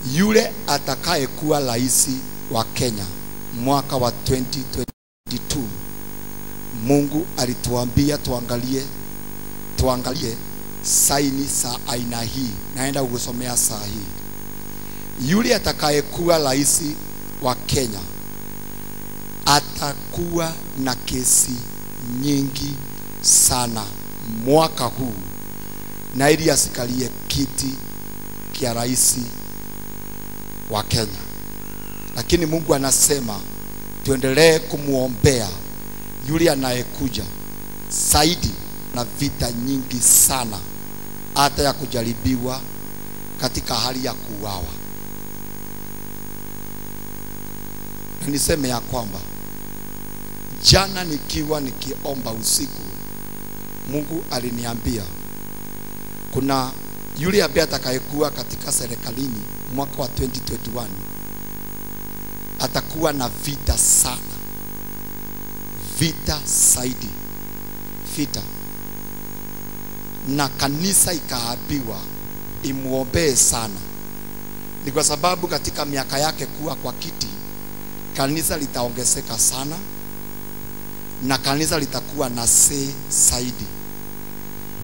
yule atakayekuwa rais wa Kenya mwaka wa 2022 Mungu alituambia tuangalie tuangalie saini za aina hii. Naenda kukusomea saa hii. Yule atakayekuwa rais wa Kenya atakuwa na kesi nyingi sana mwaka huu, na ili asikalie kiti kia rais wa Kenya. Lakini Mungu anasema tuendelee kumwombea yule anayekuja zaidi na vita nyingi sana, hata ya kujaribiwa katika hali ya kuuawa. Na niseme ya kwamba jana nikiwa nikiomba usiku, Mungu aliniambia kuna yule ambaye atakayekuwa katika serikalini mwaka wa 2021 atakuwa na vita sana, vita zaidi, vita na kanisa ikaambiwa imwombee sana. Ni kwa sababu katika miaka yake kuwa kwa kiti, kanisa litaongezeka sana na kanisa litakuwa na see zaidi.